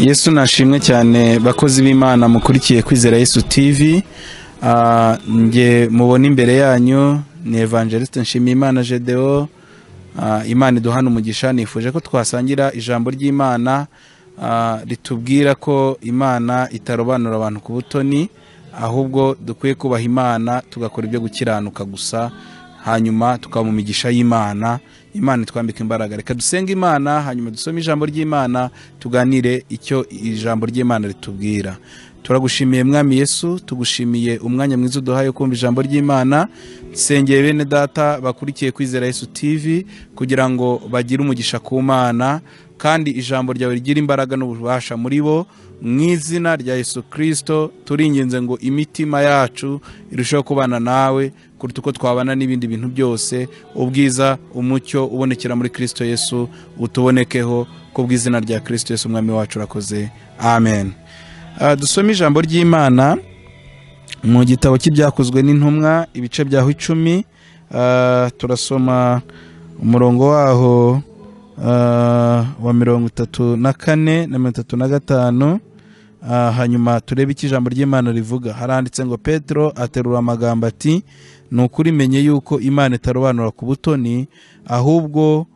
yesu nashimwe cyane bakozi b'imana mukurikiye kwizera yesu tv Ah, njye mubona imbere yanyu ni evangeliste nshimiyimana gedewo Ah, imana iduhana umugisha nifuje ko twasangira ijambo ry'imana ah, ritubwira ko imana itarobanura abantu ku butoni ahubwo dukwiye kubaha imana tugakora ibyo gukiranuka gusa hanyuma tukaba mu migisha y'imana imana itwambika imbaraga reka dusenge imana hanyuma dusome ijambo ry'imana tuganire icyo ijambo ry'imana ritubwira turagushimiye mwami yesu tugushimiye umwanya mwiza uduhaye kumva ijambo ry'imana sengeye bene data bakurikiye kwizera yesu tv kugira ngo bagire umugisha ku mana kandi ijambo ryawe rigira imbaraga n'ububasha muri bo mu izina rya yesu kirisito turinginze ngo imitima yacu irusheho kubana nawe kuruta uko twabana n'ibindi bintu byose ubwiza umucyo ubonekera muri kirisito yesu utubonekeho ku bw'izina rya kirisito yesu umwami wacu urakoze amen Ah, dusome ijambo ry'imana mu gitabo cy'ibyakozwe n'intumwa ibice byaho icumi ah, turasoma umurongo waho ah, wa mirongo itatu na kane na mirongo itatu na gatanu Ah, hanyuma turebe icyo ijambo ry'imana rivuga haranditse ngo petero aterura amagambo ati ni ukuri menye yuko imana itarobanura ku butoni ahubwo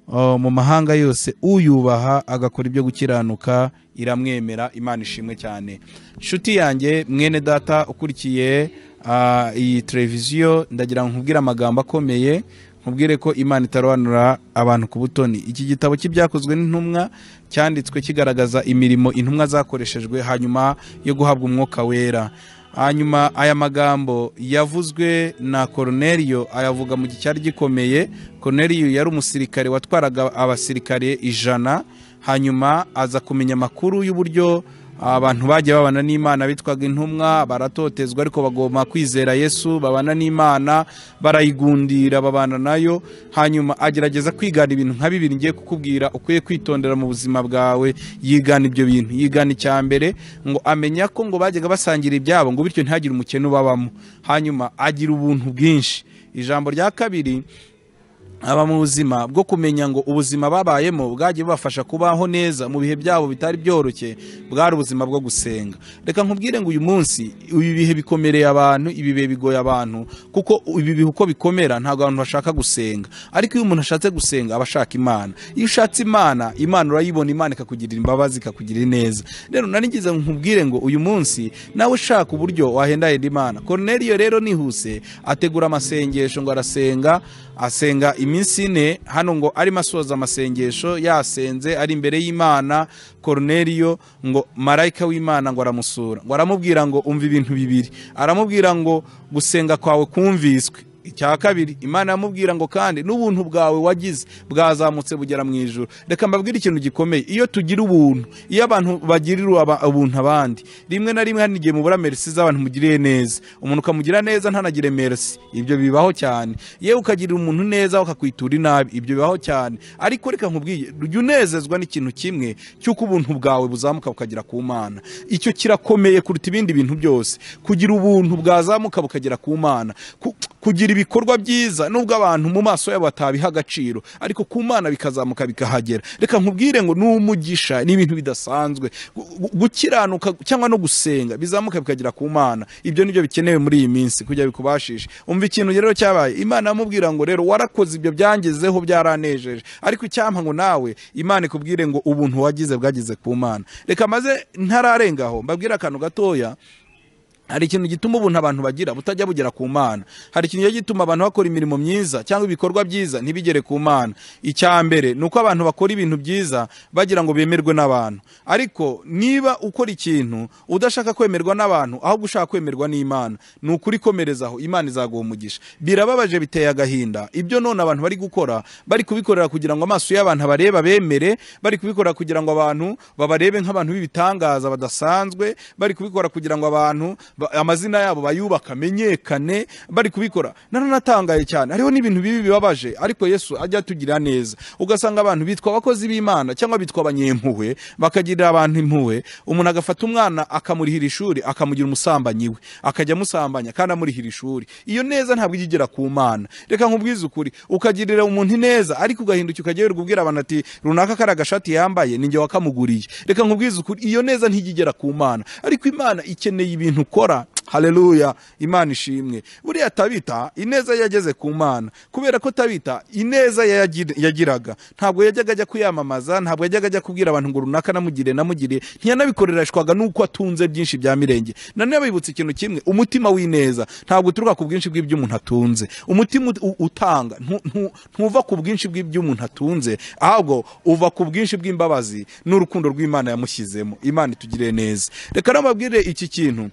Uh, mu mahanga yose uyubaha agakora ibyo gukiranuka iramwemera imana ishimwe cyane nshuti yanjye mwene data ukurikiye uh, iyi televiziyo ndagira ngo nkubwire amagambo akomeye nkubwire ko imana itarobanura abantu ku butoni iki gitabo cy'ibyakozwe n'intumwa cyanditswe kigaragaza imirimo intumwa zakoreshejwe hanyuma yo guhabwa umwuka wera hanyuma aya magambo yavuzwe na Cornelio ayavuga mu gihe cyari gikomeye Cornelio yari umusirikare watwaraga abasirikare ijana hanyuma aza kumenya amakuru y'uburyo abantu bagiye babana n'imana bitwaga intumwa baratotezwa ariko bagomba kwizera yesu babana n'imana barayigundira babana nayo hanyuma agerageza kwigana ibintu nka bibiri ngiye kukubwira ukwiye kwitondera mu buzima bwawe yigana ibyo bintu yigana icya mbere ngo amenya ko ngo bajyaga basangira ibyabo ngo bityo ntihagire umukene ubabamo hanyuma agira ubuntu bwinshi ijambo rya kabiri aba mu buzima bwo kumenya ngo ubuzima babayemo bwagiye bubafasha kubaho neza mu bihe byabo bitari byoroshye bwari ubuzima bwo gusenga reka nkubwire ngo uyu munsi ibi bihe bikomereye abantu ibi bihe bigoye abantu kuko ibi bihe uko bikomera ntabwo abantu bashaka gusenga ariko iyo umuntu ashatse gusenga aba ashaka imana iyo ushatse imana imana urayibona imana ikakugirira imbabazi ikakugirira neza rero narigize ngo nkubwire ngo uyu munsi nawe ushaka uburyo wahendahenda imana Cornelio rero nihuse ategura amasengesho ngo arasenga asenga iminsi ine hano ngo arimo asoza amasengesho yasenze ari imbere y'imana Cornelio ngo marayika w'imana ngo aramusura ngo aramubwira ngo umva ibintu bibiri aramubwira ngo gusenga kwawe kumviswe icya kabiri imana yamubwira ngo kandi n'ubuntu bwawe wagize bwazamutse bugera mu ijoro reka mbabwire ikintu gikomeye iyo tugira ubuntu iyo abantu bagirira aba- ubuntu abandi rimwe na rimwe hari igihe mubura merisi z'abantu mugiriye neza umuntu ukamugirira neza ntanagire merisi ibyo bibaho cyane yewe ukagirira umuntu neza bakakwitura inabi ibyo bibaho cyane ariko reka nkubwiye jya unezezwa n'ikintu kimwe cy'uko ubuntu bwawe buzamuka bukagera ku mana icyo kirakomeye kuruta ibindi bintu byose kugira ubuntu bwazamuka bukagera ku mana Ku- kugira ibikorwa byiza nubwo abantu mu maso yabo batabiha agaciro ariko ku mana bikazamuka bikahagera reka nkubwire ngo ni umugisha ni ibintu bidasanzwe Gu- gu- gukiranuka cyangwa no gusenga bizamuka bikagera ku mana ibyo nibyo bikenewe muri iyi minsi kugira bikubashishe umva ikintu rero cyabaye imana yamubwira ngo rero warakoze ibyo byangezeho byaranejeje ariko icyampa ngo nawe imana ikubwire ngo ubuntu wagize bwagize ku mana reka maze ntararengaho mbabwire akantu gatoya hari ikintu gituma ubuntu abantu bagira butajya bugera ku mana hari ikintu kijya gituma abantu bakora imirimo myiza cyangwa ibikorwa byiza ntibigere ku mana icya mbere ni uko abantu bakora ibintu byiza bagira ngo bemerwe n'abantu ariko niba ukora ikintu udashaka kwemerwa n'abantu ahubwo ushaka kwemerwa n'imana ni ukuri komerezaho imana izaguha umugisha birababaje biteye agahinda ibyo none abantu bari gukora bari kubikorera kugira ngo amaso y'abantu abareba bemere bari kubikorera kugira ngo abantu babarebe nk'abantu b'ibitangaza badasanzwe bari kubikora kugira ngo abantu ba- amazina yabo bayubaka amenyekane bari kubikora naranatangaye cyane hariho n'ibintu bibi bibabaje ariko yesu ajya atugira neza ugasanga abantu bitwa abakozi b'imana cyangwa bitwa abanyempuhwe bakagirira abantu impuhwe umuntu agafata umwana akamurihira ishuri akamugira umusambanyi we akajya amusambanya kandi amurihira ishuri iyo neza ntabwo ijya igera ku mana reka nkubwize ukuri ukagirira umuntu ineza ariko ugahindukira ukajya wirirwa ubwira abantu ati runaka kari agashati yambaye ninjye wakamuguriye reka nkubwize ukuri iyo neza ntijya igera ku mana ariko imana ikeneye ibintu ukora haleluya imana ishimwe buriya tabita ineza yageze ku mana kubera ko tabita ineza yayagir- yagiraga ntabwo yajyaga ajya kuyamamaza ntabwo yajyaga ajya kubwira abantu ngo runaka namugire namugire ntiyanabikoreshwaga n'uko atunze byinshi bya mirenge nanone bibutsa ikintu kimwe umutima w'ineza ntabwo uturuka ku bwinshi bw'ibyo umuntu atunze umutima ut- u- utanga ntu- ntu- ntuva ku bwinshi bw'ibyo umuntu atunze ahubwo uva ku bwinshi bw'imbabazi n'urukundo rw'imana yamushyizemo imana itugire neza reka namabwire iki kintu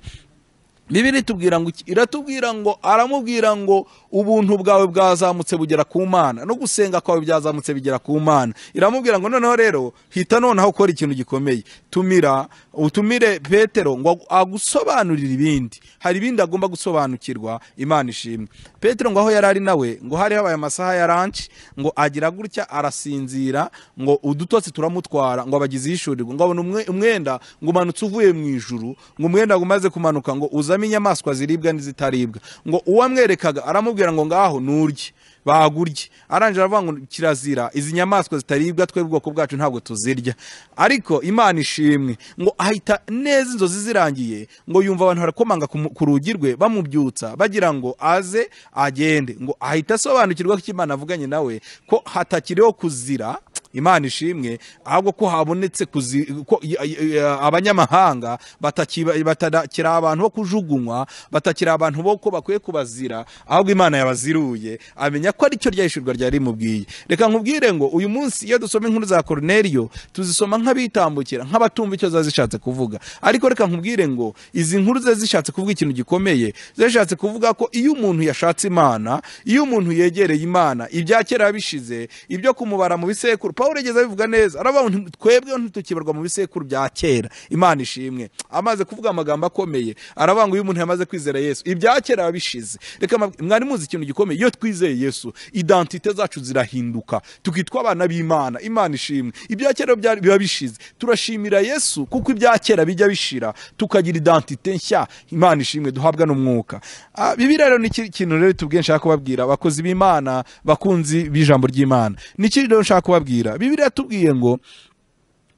bibiri itubwira ngo iki? iratubwira ngo aramubwira ngo ubuntu bwawe bwazamutse bugera ku mana no gusenga kwawe byazamutse bigera ku mana iramubwira ngo noneho rero hita noneho ukora ikintu gikomeye tumira utumire petero ngo agusobanurire ibindi hari ibindi agomba gusobanukirwa imana ishimwe petero ngo aho yari ari nawe ngo hari habaye amasaha ya ranci ngo agira gutya arasinzira ngo udutotsi turamutwara ngo abagizi yishurirwa ngo abona umwe- umwenda ngo umanutse uvuye mu ijuru ngo umwenda ngo umaze kumanuka ngo uzame inyamaswa ziribwa n'izitaribwa ngo uwamwerekaga aramubwira ngo ngaho nurye bagurye arangije aravuga ngo kirazira izi nyamaswa zitaribwa twe ubwoko bwacu ntabwo tuzirya ariko imana ishimwe ngo ahita neza inzozi zirangiye ngo yumva abantu barakomanga ku mu- ku rugi rwe bamubyutsa bagira ngo aze agende ngo ahita asobanukirwa ko icyo imana avuganye nawe ko hatakiriho kuzira imana ishimwe ahubwo ko habonetse kuzi- ko y- y- y- abanyamahanga batakiba- batakiri abantu bo kujugunywa batakiri abantu bo ko bakwiye kubazira ahubwo imana yabaziruye amenya ko aricyo ryahishurwa ryari rimubwiye reka nkubwire ngo uyu munsi iyo dusoma inkuru za koroneriyo tuzisoma nk'abitambukira nk'abatumva icyo ziba zishatse kuvuga ariko reka nkubwire ngo izi nkuru ziba zishatse kuvuga ikintu gikomeye ziba zishatse kuvuga ko iyo umuntu yashatse imana iyo umuntu yegereye imana ibya kera bishize ibyo kumubara mu bisekuru paul yageze abivuga neza aravuga ngo "Nti- twebwe ntitukibarwa mu bisekuru bya kera imana ishimwe amaze kuvuga amagambo akomeye aravuga ngo iyo umuntu yamaze kwizera yesu ibya kera biba bishize reka mbabwire- mwari muzi ikintu gikomeye iyo twizeye yesu identite zacu zirahinduka tukitwa abana b'imana imana ishimwe ibya kera byari- biba bishize turashimira yesu kuko ibya kera bijya bishira tukagira identite nshya imana ishimwe duhabwa n'umwuka Ah, bibiliya rero ni iki kintu rero tubwiye nshaka kubabwira abakozi b'imana bakunzi b'ijambo ry'imana ni iki rero nshaka kubabwira bibiliya yatubwiye ngo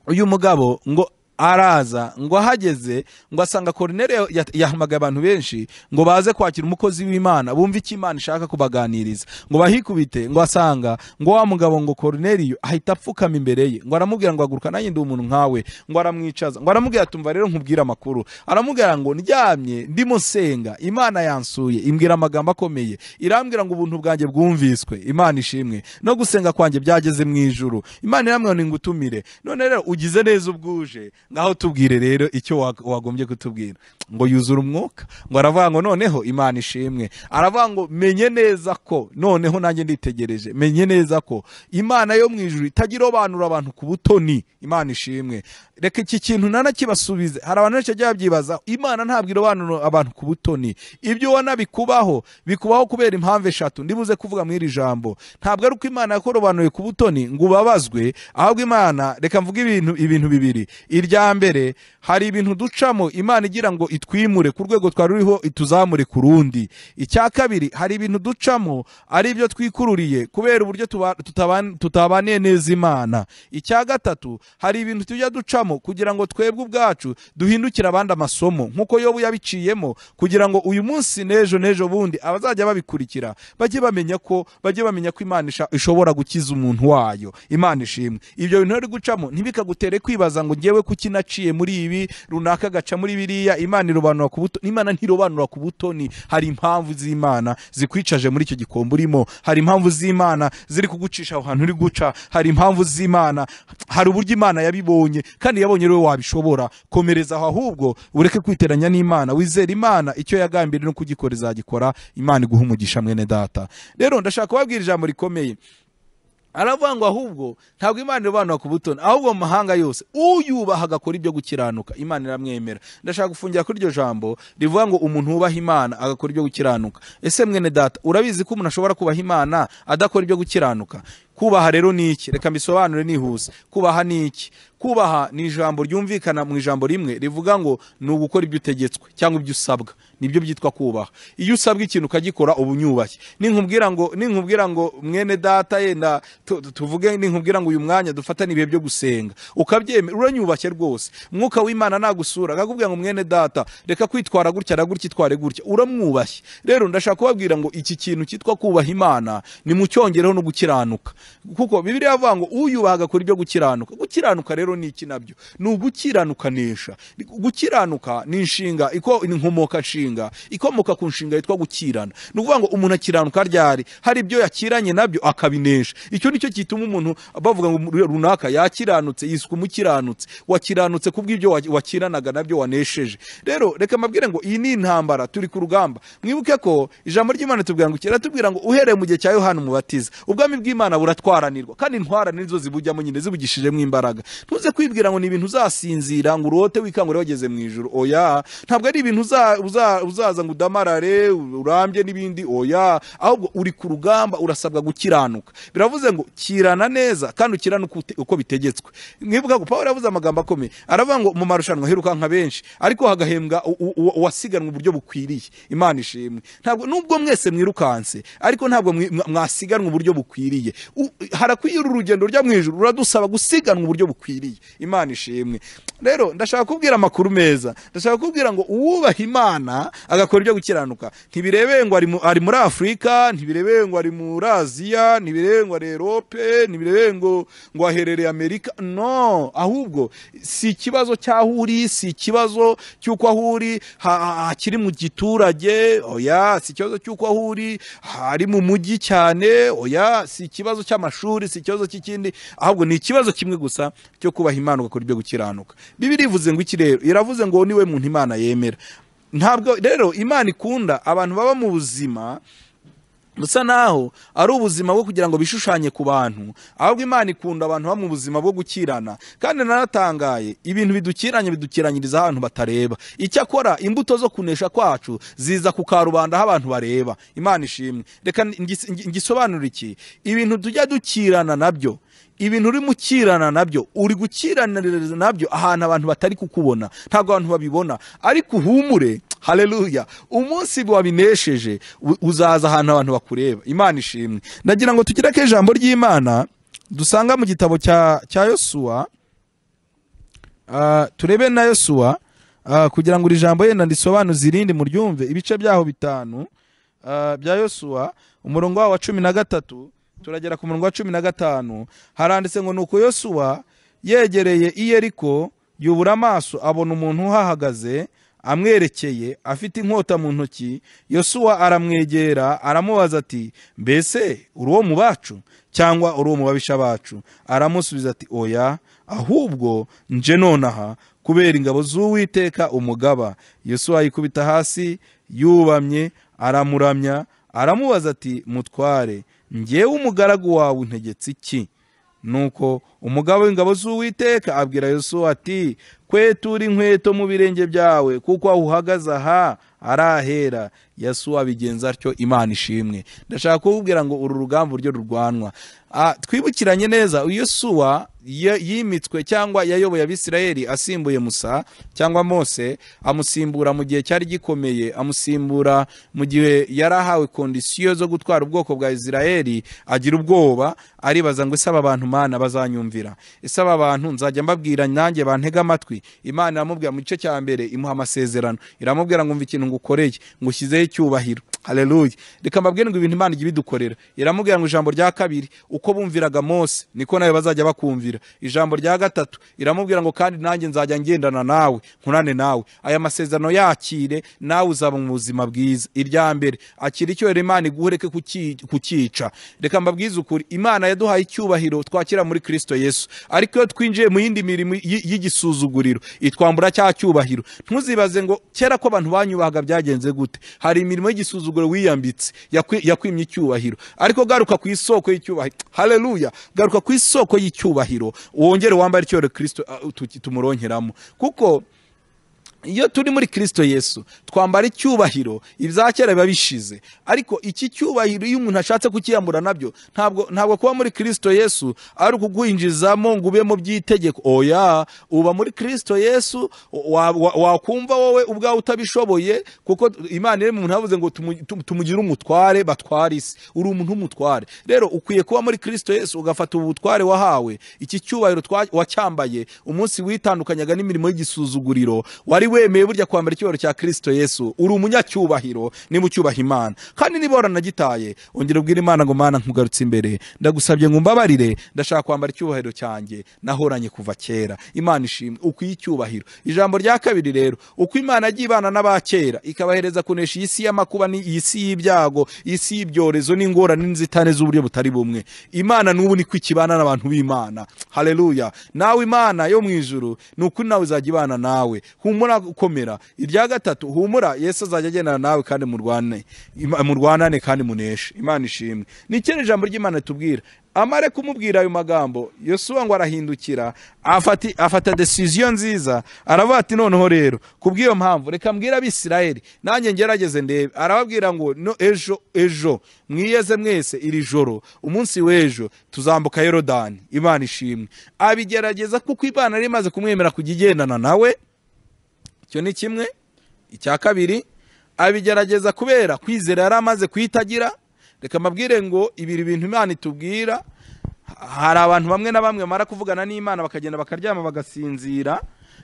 uyu mugabo ngo araza ngo ahageze ngo asanga korinere yahamagaye abantu benshi ngo baze kwakira umukozi w'imana bumve icyo imana ishaka kubaganiriza ngo bahikubite ngo asanga ngo wa mugabo ngo korineriyo ahita apfukama imbere ye ngo aramubwira ngo haguruka nanjye ndi umuntu nkawe ngo aramwicaza ngo aramubwira tumva rero nkubwire amakuru aramubwira ngo ndyamye ndimo nsenga imana yansuye imbwira amagambo akomeye irambwira ngo ubuntu bwanjye bwumviswe imana ishimwe no gusenga kwanjye byageze mu ijuru imana iramwira ngo ingutumire none rero ugize neza ubwuje ngaho tubwire rero icyo wa- wagombye kutubwira ngo yuzure umwuka ngo aravuga ngo noneho imana ishimwe aravuga ngo menye neza ko noneho nanjye nditegereje menye neza ko imana yo mu ijuru itagira obanura abantu ku butoni imana ishimwe reka iki kintu nanakibasubize hari abantu benshi bajya babyibaza imana ntabwo irobanura abantu ku butoni ibyo ubona bikubaho bikubaho kubera impamvu eshatu ndibuze kuvuga muri iri jambo ntabwo ari uko imana yakorobanuye ku butoni ngo ubabazwe ahubwo imana reka mvuge ibintu ibintu bibiri irya mbere hari ibintu ducamo imana igira ngo itwimure ku rwego twari ruriho ituzamure ku rundi icya kabiri hari ibintu ducamo ari ibyo twikururiye kubera uburyo tuba- tutaban- tutabaniye neza imana icya gatatu hari ibintu tujya ducamo kugira ngo twebwe ubwacu duhindukire abandi amasomo nk'uko yobu yabiciyemo kugira ngo uyu munsi n'ejo n'ejo bundi abazajya babikurikira bajye bamenya ko bajye bamenya ko imana isha- ishobora gukiza umuntu wayo imana ishimwe ibyo bintu rero uri gucamo ntibikagutere kwibaza ngo ngewe kuki naciye muri ibi runaka gaca muri biriya imana irobanura ku butoni imana ntirobanura ku butoni hari impamvu z'imana zikwicaje muri icyo gikombe urimo hari impamvu z'imana ziri kugucisha aho hantu uri guca hari impamvu z'imana hari uburyo imana yabibonye kandi yabonye rero wabishobora komereza aho ahubwo ureke kwiteranya n'imana wizere imana icyo yagambiriye no kugikora izagikora imana iguha umugisha mwene data rero ndashaka kubabwira ijambo rikomeye aravuga ngo ahubwo ntabwo imana irobanura ku butoni ahubwo mu mahanga yose uyubaha agakora ibyo gukiranuka imana iramwemera ndashaka gufungira kuri iryo jambo rivuga ngo umuntu wubaha imana agakora ibyo gukiranuka ese mwene data urabizi ko umuntu ashobora kubaha imana adakora ibyo gukiranuka kubaha rero ni iki reka mbisobanure nihuse kubaha ni iki kubaha ni ijambo ryumvikana mu ijambo rimwe rivuga ngo ni ugukora ibyo utegetswe cyangwa ibyo usabwa nibyo byitwa kubaha iyo usabwa ikintu ukagikora uba unyubashye ninkubwira ngo ninkubwira ngo mwene data yenda tu- tu- tuvuge ninkubwira ngo uyu mwanya dufatane ibihe byo gusenga ukabyemera uranyubashye rwose mwuka w'imana nagusura akakubwira ngo mwene data reka kwitwara gutya na gutya itware gutya uramwubashye rero ndashaka kubabwira ngo iki kintu cyitwa kubaha imana ni mu cyongereho no gukiranuka kuko bibiriya avuga ngo uyubaha agakora ibyo gukiranuka gukiranuka rero ni iki nabyo ni ugukiranukanisha gukiranuka ni inshinga iko ni inkomoka nshinga ikomoka ku nshinga yitwa gukirana ni ukuvuga ngo umuntu akiranuka ryari hari ibyo yakiranye nabyo akabinesha icyo nicyo gituma umuntu bavuga ngo runaka yakiranutse yiswe umukiranutse wakiranutse kubw'ibyo wa- wakiranaga nabyo wanesheje rero reka mabwire ngo iyi ni intambara turi ku rugamba mwibuke ko ijambo ry'imana tubwira ngo kiratubwira ngo uhereye mu gihe cya yohana umubatiza ubwami bw'imana buratwaranirwa kandi intwara nizo zibujyamo nyine zibugishijemo imbaraga ntuze kwibwira ngo ni ibintu uzasinzira ngo urote wikangure wageze mu ijoro oya ntabwo ari ibintu uza- uza- uzaza ngo udamarare urambye n'ibindi oya ahubwo uri ku rugamba urasabwa gukiranuka biravuze ngo kirana neza kandi ukiranuka ute- uko bitegetswe mwibuka ko paul yavuze amagambo akomeye aravuga ngo mu marushanwa hirukanka benshi ariko hagahembwa u- u- u- uwasiganwe uburyo bukwiriye imana ishimwe ntabwo nubwo mwese mwirukanse ariko ntabwo mwi- mwa- mwasiganwa uburyo bukwiriye U- harakwiye uru rugendo rujya mu ijuru ruradusaba gusiganwa uburyo bukwiriye imana ishimwe rero ndashaka kubwira amakuru meza ndashaka kubwira ngo uwubaha imana agakora ibyo gukiranuka ntibirebeye ngo ari mu- ari muri afurika ntibirebeye ngo ari muri aziya ntibirebeye ngo ari erope ntibirebeye ngo ngo aherereye amerika no ahubwo si ikibazo cy'aho uri si ikibazo cy'uko aho uri ha- ha- hakiri mu giturage oya si ikibazo cy'uko aho uri hari mu mujyi cyane oya si ikibazo cy'amashuri si ikibazo cy'ikindi ahubwo ni ikibazo kimwe gusa cyo kubaha imana ugakora ibyo gukiranuka bibiri ivuze ngo iki rero iravuze ngo niwe muntu imana yemera ntabwo rero imana ikunda abantu baba mu buzima busa naho ari ubuzima bwo kugira ngo bishushanye ku bantu ahubwo imana ikunda abantu baba mu buzima bwo gukirana kandi naratangaye ibintu bidukiranye bidukiranyiriza ahantu batareba icyakora imbuto zo kunesha kwacu ziza ku karubanda aho abantu bareba imana ishimwe reka ngis- ngi- ngisobanure iki ibintu tujya dukirana nabyo ibintu urimo ukirana nabyo uri gukiraniriza nabyo ahantu abantu batari kukubona ntabwo abantu babibona ariko uhumure haleluya umunsi wabinesheje u- uzaza ahantu abantu bakureba imana ishimwe ndagira ngo tugire ko ijambo ry'imana dusanga mu gitabo cya cya yosuwa Ah, turebe na yosuwa ah, kugira ngo iri jambo yenda ndisobanuze irindi muryumve ibice byaho bitanu ah, bya yosuwa umurongo wawo wa cumi na gatatu turagera ku murongo wa cumi na gatanu haranditse ngo nuko yosuwa yegereye iyeriko yubura amaso abona umuntu uhahagaze amwerekeye afite inkota mu ntoki yosuwa aramwegera aramubaza ati mbese uri uwo mu bacu cyangwa uri uwo mu babisha bacu aramusubiza ati oya ahubwo nje nonaha kubera ingabo z'uwiteka umugaba yosuwa yikubita hasi yubamye aramuramya aramubaza ati mutware ngewe umugaragu wawe untegetse iki nuko umugabo w'ingabo z'uwiteka abwira yosuwa ati kwetura inkweto mu birenge byawe kuko aho uhagaze aha ari ahera yasuwa abigenza atyo imana ishimwe ndashaka kukubwira ngo uru rugamba uryo rurwanwa Ah, twibukiranye neza yosuwa ya- yimitswe cyangwa yayoboye abisirayeli asimbuye musa cyangwa mose amusimbura mu gihe cyari gikomeye amusimbura mu gihe yari ahawe kondisiyo zo gutwara ubwoko bwa isirayeli agira ubwoba aribaza ngo ese aba bantu mana bazanyumvira ese aba bantu nzajya mbabwira nanjye bantege amatwi imana iramubwira mu gice cya mbere imuha amasezerano iramubwira ngo umva ikintu ngukoreye ngo ushyizeho icyubahiro haleluya reka mbabwire ngo ibintu imana ijya ibidukorera iramubwira ngo ijambo rya kabiri uko bumviraga mose niko nawe bazajya bakumvira ijambo rya gatatu iramubwira ngo kandi nanjye nzajya ngendana nawe nkunane nawe aya masezerano yakire nawe uzaba mu buzima bwiza irya mbere akira icyohero imana iguhureke kukica reka mbabwize ukuri imana yaduhaye icyubahiro twakira muri kristo yesu ariko iyo twinjiye mu yindi mirimo y- y'igisuzuguriro umuriro itwambura cya cyubahiro ntuzibaze ngo kera ko abantu banyubahaga byagenze gute hari imirimo y'igisuzuguro wiyambitse yakwi- yakwimye icyubahiro ariko garuka ku isoko y'icyubahiro haleluya garuka ku isoko y'icyubahiro wongere wambare icyubahiro kirisito ah, tu- tumuronkeramo kuko iyo turi muri kirisito yesu twambara icyubahiro ibya kera biba bishize ariko iki cyubahiro iyo umuntu ashatse kukiyambura nabyo ntabwo ntabwo kuba muri kirisito yesu ari ukuguhinjizamo ngo ube mu by'itegeko oya uba muri kirisito yesu wa- wa- wakumva wowe ubwawe utabishoboye kuko imana iri mu muntu havuze ngo tumu- tumu- tumugire umutware batware isi uri umuntu w'umutware rero ukwiye kuba muri kirisito yesu ugafata ubu butware wahawe iki cyubahiro twa- wacyambaye umunsi witandukanyaga n'imirimo y'igisuzuguriro wari wemeye burya kwambara icyubahiro cya kirisito yesu uri umunyacyubahiro niba ucyubaha imana kandi niba waranagitaye ongera ubwira imana ngo mana nkugarutse imbere ndagusabye ngo umbabarire ndashaka kwambara icyubahiro cyanjye nahoranye kuva kera imana ishimwe ukwiye icyubahiro ijambo rya kabiri rero uko imana yagiye ibana n'abakera ikabahereza kunesha iyi si y'amakuba ni iyi si y'ibyago iyi si y'ibyorezo n'ingorane n'inzitane z'uburyo butari bumwe imana n'ubu niko ikibana n'abantu b'imana haleluya nawe imana yo mu ijuru ni ukuri nawe izajya ibana nawe humura ukomera irya gatatu humura yesu azajya agendana nawe kandi murwane Ima- murwanane kandi muneshe imana ishimwe ni kino ijambo ry'imana ritubwira amare kumubwira ayo magambo yosuwa ngo arahindukira afata afata desiziyo nziza aravuga ati noneho rero kubw'iyo mpamvu reka mbwira abisirayeli nanjye ngerageze ndebe arababwira ngo no ejo ejo mwiyeze mwese iri joro umunsi w'ejo tuzambuka yorodani imana ishimwe abigerageza kuko imana yari imaze kumwemera kujya igendana nawe icyo ni kimwe icya kabiri abigerageza kubera kwizera yari amaze kuhitagira reka mbabwire ngo ibiri bintu imana itubwira hari abantu bamwe na bamwe bamara kuvugana n'imana bakagenda bakaryama bagasinzira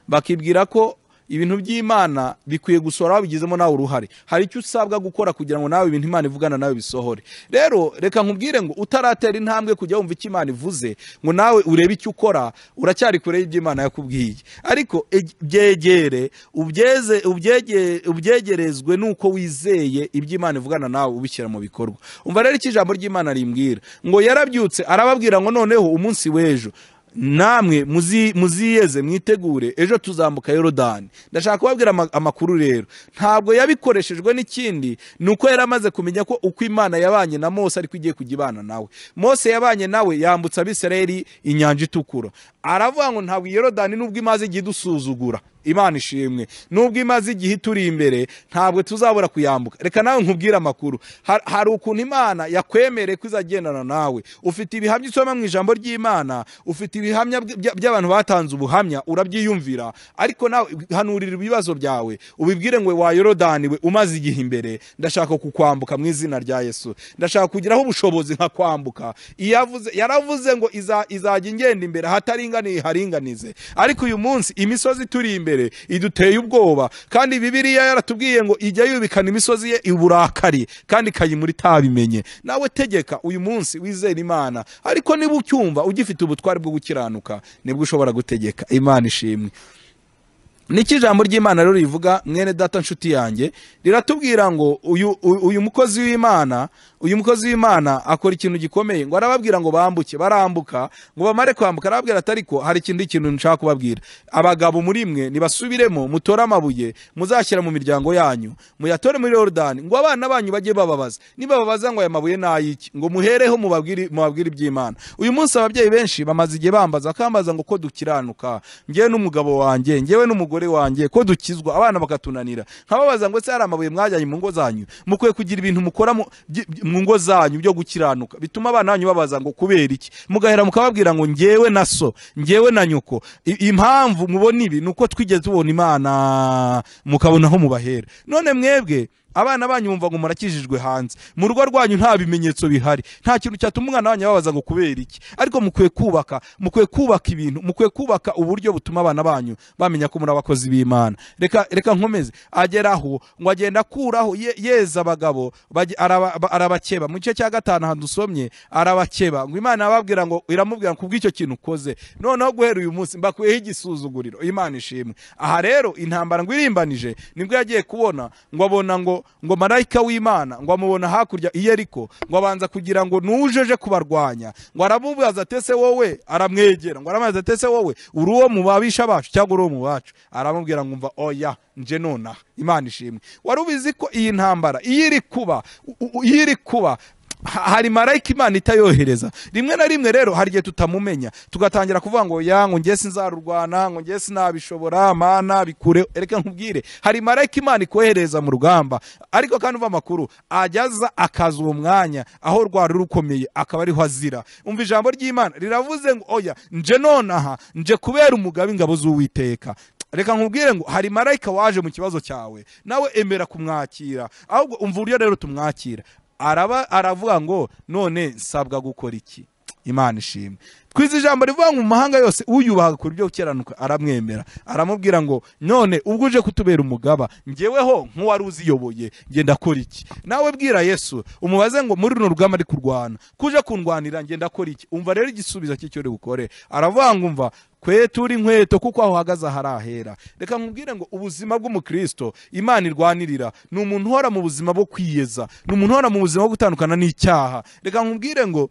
bakibwira ko ibintu by'imana bikwiye gusora wabigizemo nawe uruhare hari icyo usabwa gukora kugira ngo nawe ibintu imana ivugana nawe bisohore rero reka nkubwire ngo utaratera intambwe kujya wumva icyo imana ivuze ngo nawe urebe icyo ukora uracyari kure y'ibyo imana yakubwiye ariko eg- byegere ubyeze- ubyege- ubyegerezwe n'uko wizeye ibyo imana ivugana nawe ubishyira mu bikorwa umva rero icyo ijambo ry'imana rimbwira ngo yarabyutse arababwira ngo noneho umunsi w'ejo namwe muzi- muziyeze mwitegure ejo tuzambuka yorodani ndashaka kubabwira ama- amakuru rero ntabwo yabikoreshejwe n'ikindi ni uko yari amaze kumenya ko uko imana yabanye na mose ariko igiye kujya ibana nawe mose yabanye nawe yambutsa abisirayeli inyanja itukura aravuga ngo ntabwo yorodani nubwo imaze igihe idusuzugura imana ishimwe nubwo imaze igihe ituri imbere ntabwo tuzabura kuyambuka reka nawe nkubwire amakuru Har- hari ukuntu imana yakwemereye ko izagendana nawe ufite ibihamya usoma mu ijambo ry'imana ufite ibihamya bya- by'abantu batanze ubuhamya urabyiyumvira ariko nawe hanurira ibibazo byawe ubibwire ngo wa yorodani we umaze igihe imbere ndashaka kukwambuka mu izina rya yesu ndashaka kugiraho ubushobozi nkakwambuka iyo avuze yaravuze ngo iza- izajya ingenda imbere ahataringaniye haringanize ariko uyu munsi imisozi ituri imbere iduteye ubwoba kandi bibiriya yaratubwiye ngo ijya yubikana imisozi ye uburakari kandi ikayimura itabimenye nawe tegeka uyu munsi wizere imana ariko niba ucyumva ugifite ubutware bwo gukiranuka nibwo ushobora gutegeka imana ishimwe niki ijambo ry'imana rero rivuga mwene data nshuti yanjye riratubwira ngo uyu, uyu uyu mukozi w'imana uyu mukozi w'imana akora ikintu gikomeye ngo arababwira ngo bambuke barambuka ngo bamare kwambuka arababwira ati ariko hari ikindi kintu nshaka kubabwira abagabo muri mwe nibasubiremo mutore amabuye muzashyira mu miryango yanyu muyatore muri yorodani ngo abana banyu bajye bababaza nibababaza ngo aya mabuye ni ay'iki ngo muhereho mubabwire mubabwire iby'imana uyu munsi ababyeyi benshi bamaze igihe bambaza bakambaza ngo ko dukiranuka ngewe n'umugabo wanjye ngewe n'umugore wanjye ko dukizwa abana bakatunanira nkababaza ngo ese hari amabuye mwajyanye mu ngo zanyu mukwiye kugira ibintu mukora mu byi- byi- mu ngo zanyu byo gukiranuka bituma abana banyu babaza ngo kubera iki mugahera mukababwira ngo ngewe na so ngewe na nyoko I- impamvu mubona ibi ni uko twigeze tubona imana mukabona aho mubahera none mwebwe abana banyu bumva ngo murakijijwe hanze mu rugo rwanyu nta bimenyetso bihari nta kintu cyatuma umwana wanyu ababaza ngo kubera iki ariko mukwiye kubaka mukwiye kubaka ibintu mukwiye kubaka uburyo butuma abana banyu bamenya ko muri abakozi b'imana reka reka nkomeze ageraho ngo agenda akuraho ye- yeza abagabo bage- araba- ba- arabakeba mu gice cya gatanu ahantu dusomye arabakeba ngo imana yababwira ngo iramubwira ngo kubw'icyo kintu ukoze noneho guhera uyu munsi mbakuyeho igisuzuguriro imana ishimwe aha rero intambara ngo irimbanije nibwo yagiye kubona ngo abona ngo ngo marayika w'imana ngo amubona hakurya i yeriko ngo abanza kugira ngo nujeje kubarwanya ngo aramubaza ati ese wowe aramwegera ngo aramubaza ati ese wowe uri uwo mu babisha bacu cyangwa uri uwo mu bacu aramubwira ngo umva oya nje nonaha imana ishimwe wari ubizi ko iyi ntambara iyo iri kuba u- u- iyo iri kuba ha- hari marayika imana itayohereza rimwe na rimwe rero hari igihe tutamumenya tugatangira kuvuga ngo ya ngo ngiye sinzarurwana ngo ngiye sinabishobora mana bikure reka nkubwire hari marayika imana ikohereza mu rugamba ariko kandi umva amakuru ajyaza akaza uwo mwanya aho rwari rukomeye akaba ariho azira umva ijambo ry'imana riravuze ngo oya nje nonaha nje kubera umugabo ingabo z'uwiteka reka nkubwire ngo hari marayika waje mu kibazo cyawe nawe emera kumwakira ahubwo umva uburyo rero tumwakira araba aravuga ngo none nsabwa gukora iki imana ishimwe twize ijambo rivuga ngo mu mahanga yose uyubaha ku buryo ukiranuka aramwemera aramubwira ngo none ubwo uje kutubera umugaba ngeweho nk'uwari uziyoboye ngenda akora iki nawe bwira yesu umubaze ngo muri runo rugamba ari kurwana kuje kundwanira ngenda akora iki umva rero igisubizo cy'icyo uri bukore aravuga ngo umva kwe turi inkweto kuko aho uhagaze ahari ahera reka nkubwire ngo ubuzima bw'umukristo imana irwanirira ni umuntu uhora mu buzima bwo kwiyeza ni umuntu uhora mu buzima bwo gutandukana n'icyaha reka nkubwire ngo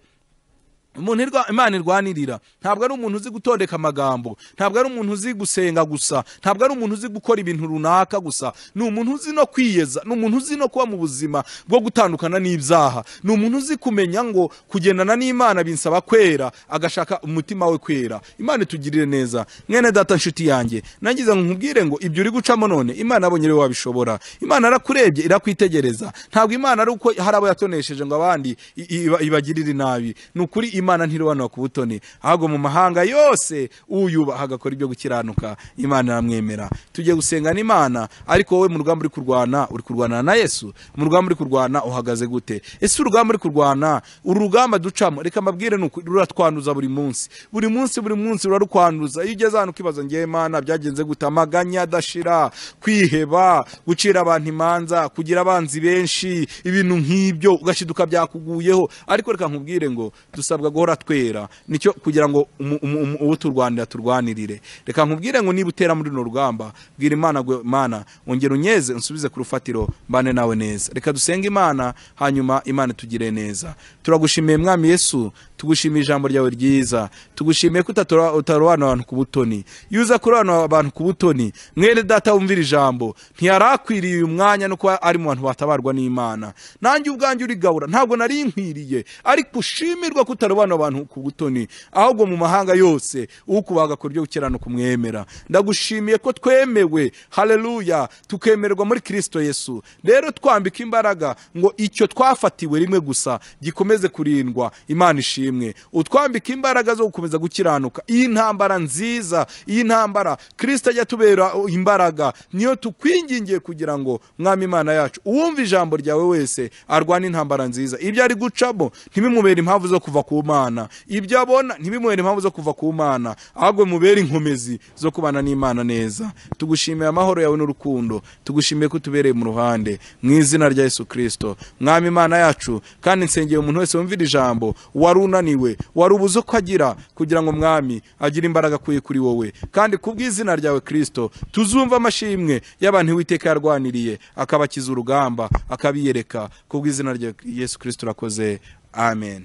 umuntu irwa- imana irwanirira ntabwo ari umuntu uzi gutondeka amagambo ntabwo ari umuntu uzi gusenga gusa ntabwo ari umuntu uzi gukora ibintu runaka gusa ni umuntu uzi no kwiyeza ni umuntu uzi no kuba mu buzima bwo gutandukana n'ibyaha ni umuntu uzi kumenya ngo kugendana n'imana binsaba kwera agashaka umutima we kwera imana itugirire neza mwene data nshuti yanjye nangize ngo nkubwire ngo ibyo uri gucamo none imana abonye rero wabishobora imana arakurebye irakwitegereza ntabwo imana ari uko hari abo yatonesheje ngo abandi i- iba- ibagirire nabi ni ukuri imana ntirobanura ku butoni ahubwo mu mahanga yose uyubaha agakora ibyo gukiranuka imana iramwemera tujye gusengana imana ariko wowe mu rugamba uri kurwana uri kurwana na yesu mu rugamba uri kurwana uhagaze gute ese urugamba uri kurwana uru rugamba ducamo reka mbabwire ni uku ruratwanduza buri munsi buri munsi buri munsi rurarukwanduza iyo ugeze ahantu ukibaza ngewe mana byagenze gute amaganya adashira kwiheba gucira abantu imanza kugira abanzi benshi ibintu nk'ibyo ugashiduka byakuguyeho ariko reka nkubwire ngo dusabwa guhora twera nicyo kugira ngo umu- umu- umu- uwo turwanira turwanirire reka nkubwire ngo niba utera muri runo rugamba bwira imana ngo mana ongera unyeze unsubize ku rufatiro mbane nawe neza reka dusenge imana hanyuma imana itugire neza turagushimiye mwami yesu tugushimiye ijambo ryawe ryiza tugushimiye ko utatora- utarobanura abantu ku butoni iyo uza kurobanura abantu ku butoni mwene data wumvira ijambo ntiyarakwiriye uyu mwanya no kuba ari mu bantu batabarwa n'imana nanjye ubwanjye urigabura ntabwo nari nkwiriye ariko ushimirwa ko utarobanura abantu ku butoni ahubwo mu mahanga yose ukubaga ku buryo gukirana kumwemera ndagushimiye ko twemewe haleluya tukemererwa muri kirisito yesu rero twambika imbaraga ngo icyo twafatiwe rimwe gusa gikomeze kurindwa imana ishimwe utwambika imbaraga zo gukomeza gukiranuka iyi ntambara nziza iyi ntambara kirisito ajya tubera imbaraga niyo tukwingingiye kugira ngo mwami imana yacu uwumva ijambo ryawe wese arwana intambara nziza ibyo ari gucamo ntibimubere impamvu zo kuva ku mana ibyo abona ntibimubere impamvu zo kuva ku mana ahubwo mubere inkomezi zo kubana n'imana neza tugushimiye amahoro yawe n'urukundo tugushimiye ko utubereye mu ruhande mu izina rya yesu kirisito mwami imana yacu kandi nsengeye umuntu wese wumvira ijambo wari unaniwe wari ubuze uko agira kugira ngo mwami agire imbaraga akuye kuri wowe kandi ku bw'izina ryawe kirisito tuzumva amashimwe y'abantu uwiteka yarwaniriye akabakiza urugamba akabiyereka ku bw'izina rya yesu kirisito urakoze amen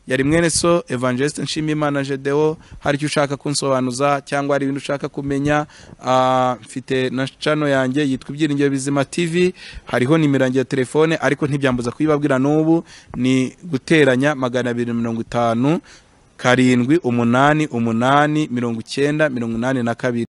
yari mwene so evangeliste nshimiyimana jedewo hari icyo ushaka kunsobanuza cyangwa hari ibintu ushaka kumenya ah, mfite na chano yanjye yitwa ibyiringiro bizima tv hariho nimero yanjye ya telefone ariko ntibyambuza kuyibabwira n'ubu ni guteranya magana abiri na mirongo itanu karindwi umunani umunani mirongo icyenda mirongo inani na kabiri